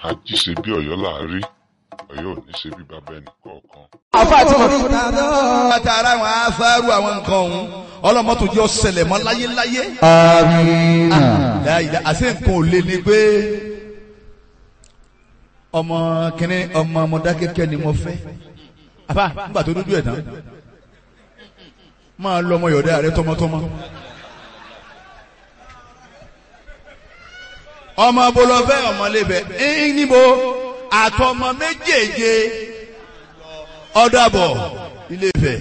àjíṣe bí ọ̀yọ́ láàárí ọ̀yọ́ ò ní ṣe bí bàbá ẹnì kọ̀ọ̀kan. àfa àti mọ̀. àtàrà àwọn afárú àwọn nǹkan ọ̀hún ọlọ́mọ́tò jẹ́ ọ̀sẹ̀lẹ̀ mọ́ láyéláyé. Amina. láyìí àṣẹ nǹkan ò lé ní pé ọmọ kìnní ọmọ Mọdákẹ́kẹ́ ni mo fẹ́. àbá nígbà tó dúdú ẹ̀ tán máa lọ ọmọ yọ̀dá rẹ tọmọtọmọ. ọmọ bolofẹ ọmọlébẹ ẹyìn níbo àtọmọ méjèèje ọdàbọ Ilé-Ifẹ̀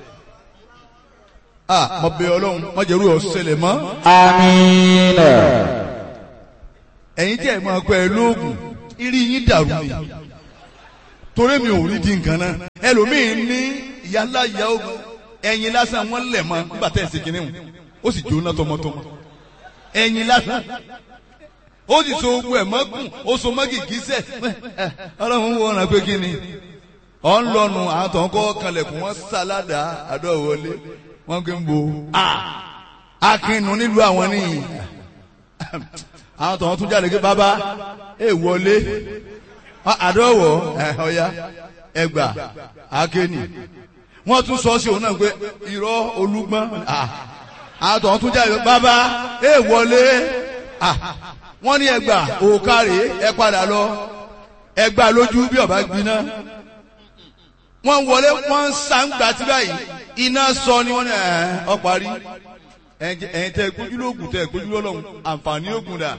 ah mo bẹ̀ Ọlọ́run mo jẹrú ọsẹlẹ mọ Amina. ẹ̀yin tí ẹ máa pẹ lóògùn irí yín dàrú ni torí mi ò rí di nǹkan náà ẹlòmíín ní ìyálà ìyá ogun ẹ̀yin lásán wọn lẹ̀ mọ́ nígbà tẹ̀ ẹ̀ ṣe kínní wọn ó sì jóná tọmọtọmọ ẹ̀yin lásán ó sì so ogun ẹ̀ mọ́kùn ó so mọ́ gìgísẹ̀ ọlọ́run wo ọ̀ràn pé kí ni ọ̀ ń lọ́nu àwọn tó ń kọ́ kanlẹ̀kùn wọn sáládà àdọ́wọlé wọn kì í bo akínú nílùú àwọn nìyí àwọn tó ń tún jáde pé bàbá ẹ wọlé àdọ́wọ̀ ọ̀ya ẹgbà akéènì wọ́n tún sọ sí òun náà pé irọ́ olúgbọ́n àwọn tó ń tún jáde pé bàbá ẹ wọlé wọ́n ní ẹgbà òkàrè ẹ padà lọ ẹgbà lójú bí ọba gbiná wọ́n wọlé wọ́n ń sàǹgbà tí báyìí iná sọ ni wọ́n ní ẹ̀ ọ parí ẹ̀yin tẹ gbójú lóògùn tẹ gbójú lọ́lọ́run àǹfààní ògùn dà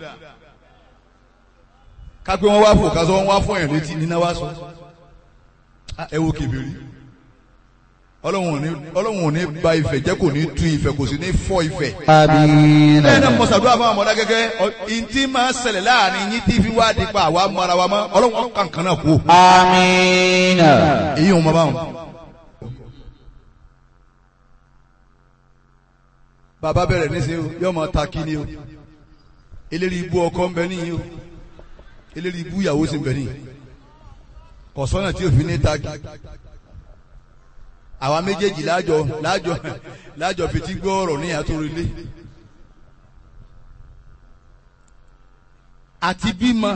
kápẹ́ wọn wá fò kásán wọn wá fún ẹ̀ létí níná wá sọ ẹ wo kèbèrè ọlọ́run ò ní ọlọ́run ò ní ba ìfẹ́ jẹ́ kò ní tú ìfẹ́ kò sì ní fọ́ ìfẹ́ Amina. bẹ́ẹ̀ náà mo ṣàdúrà fún àwọn ọmọdé gẹ́gẹ́ ntí máa ń ṣẹlẹ̀ láàrin yín tí fi wá di pa àwa mara wa mọ́ ọlọ́run kankan náà kú. Amina. èyí ò mọ báwọn. bàbá bẹ̀rẹ̀ níṣẹ́ o yóò máa ta kí ni o eléri ibú ọkọ ń bẹ níyì o eléri ibú ìyàwó sì ń bẹ níyì kọ̀sọ́nà tí òfin ní ta kí àwa méjèèjì láàjọ láàjọ láàjọ fetí gbọ́ ọ̀rọ̀ ní àtòrìlé àti bímọ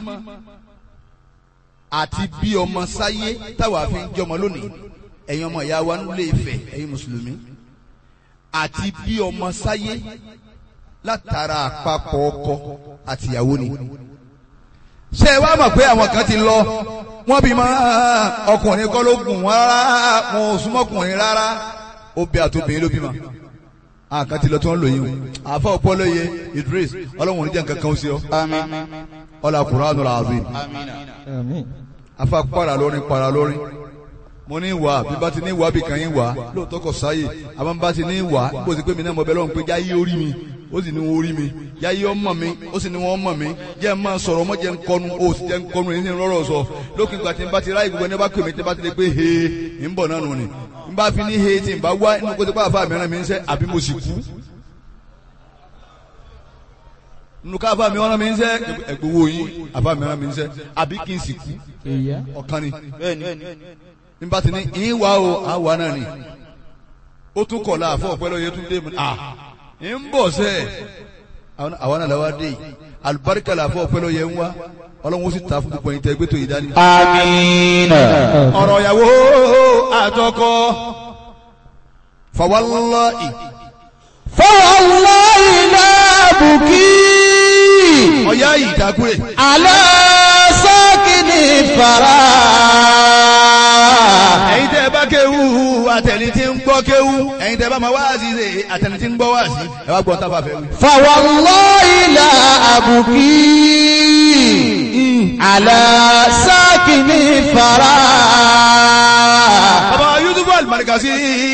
àti bí ọmọ sáyé táwa fi ń jọmọ lónìí ẹ̀yin ọmọ ìyá wa nílé Ifẹ̀ ẹ̀yin mùsùlùmí àti bí ọmọ sáyé látara àpapọ̀ ọkọ àtìyàwó ni ṣé ẹ wá mọ̀ pé àwọn kan ti lọ wọ́n bí mọ́ ọkùnrin kọ́ ló gùn wọ́n rárá wọn ò súnmọ́ ọkùnrin rárá obì àtòbìnrin ló bímọ àkàn ti lọ tí wọ́n lò yín o àfa ọpọlọyẹ Idris ọlọ́run oníjà nǹkan kan ó sí ọ ọlá Qur'anul azim afa para lórin para lórin mo ní wà bí bá ti ní wà bí kan yín wà lóòótọ́ kò sáyè àmọ́ bá ti ní wà bó ti pé mi náà mo bẹ lọ́run pé jáyé orí mi ó sì ní wọn orí mi jáyé ọmọ mi ó sì ní wọn ọmọ mi jẹ́ ẹ máa sọ̀rọ̀ ọmọ jẹ́ ń kọnu ó sì jẹ́ ń kọnu ẹni rọ́rọ̀ sọ lókè ìgbà tí n bá ti ráyè gbogbo ẹni bá pè mí tí n bá ti lè pé he ń bọ̀ náà nù ni n bá fi ní he tí n bá wá inú kó ti pa àfa mìíràn mi ń sẹ́ àbí mo sì kú nínú ká àfa mi ọ̀ràn mi ń sẹ́ ẹ̀gbọ́wọ́ yín àfa mìíràn mi ń sẹ́ àbí kí n sì kú ọ̀kan ni nígbà tí ní ìwà o àwa náà ni ó tún kọ̀ la àfọ̀ ọ̀pẹ́ lọ́yẹ tún dé mu à ń bọ̀ sẹ́ àwa náà làwa dé yìí àlùbáríkà làfọ̀ ọ̀pẹ́ lọ́yẹ ń wá ọlọ́run ó sì ta fún gbogbo ẹ̀yin tẹ́ gbé tó yìí dání. Amina. ọ̀rọ̀ ìyàwó àtọkọ fawallahi Fawallahi la buki. ọ̀yá yìí dákúrè Ala sakini fara. ẹ̀yin tẹ́ bá kéwú àtẹni tí ń gbọ́ kéwú ẹ̀yin tẹ́ bá máa wáàsí ṣe àtẹni tí ń gbọ́ wáàsí ẹ wá gbọ́ tábà fẹ́ wí. Fawallahi la abuki. Ala sakini fara. bàbá Yusuf Al-Markazi